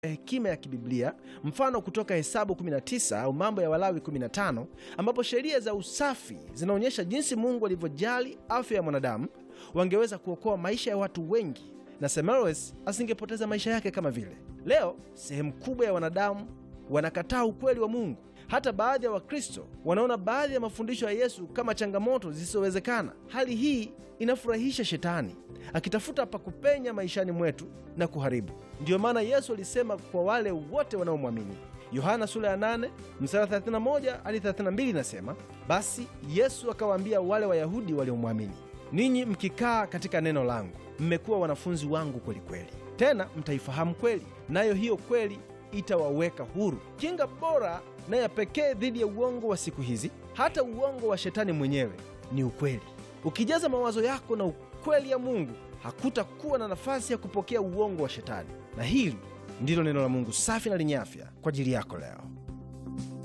hekima ya kibiblia, mfano kutoka Hesabu 19 au Mambo ya Walawi 15, ambapo sheria za usafi zinaonyesha jinsi Mungu alivyojali afya ya mwanadamu, wangeweza kuokoa maisha ya watu wengi na Semmelweis asingepoteza maisha yake kama vile. Leo sehemu kubwa ya wanadamu wanakataa ukweli wa Mungu. Hata baadhi ya Wakristo wanaona baadhi ya mafundisho ya Yesu kama changamoto zisizowezekana. Hali hii inafurahisha Shetani akitafuta pa kupenya maishani mwetu na kuharibu. Ndiyo maana Yesu alisema kwa wale wote wanaomwamini. Yohana sura ya 8 mstari 31 hadi 32 inasema, basi Yesu akawaambia wale Wayahudi waliomwamini, ninyi mkikaa katika neno langu mmekuwa wanafunzi wangu kweli kweli, tena mtaifahamu kweli, nayo hiyo kweli itawaweka huru. Kinga bora na ya pekee dhidi ya uongo wa siku hizi, hata uongo wa shetani mwenyewe, ni ukweli. Ukijaza mawazo yako na ukweli ya Mungu, hakutakuwa na nafasi ya kupokea uongo wa shetani. Na hili ndilo neno la Mungu safi na lenye afya kwa ajili yako leo.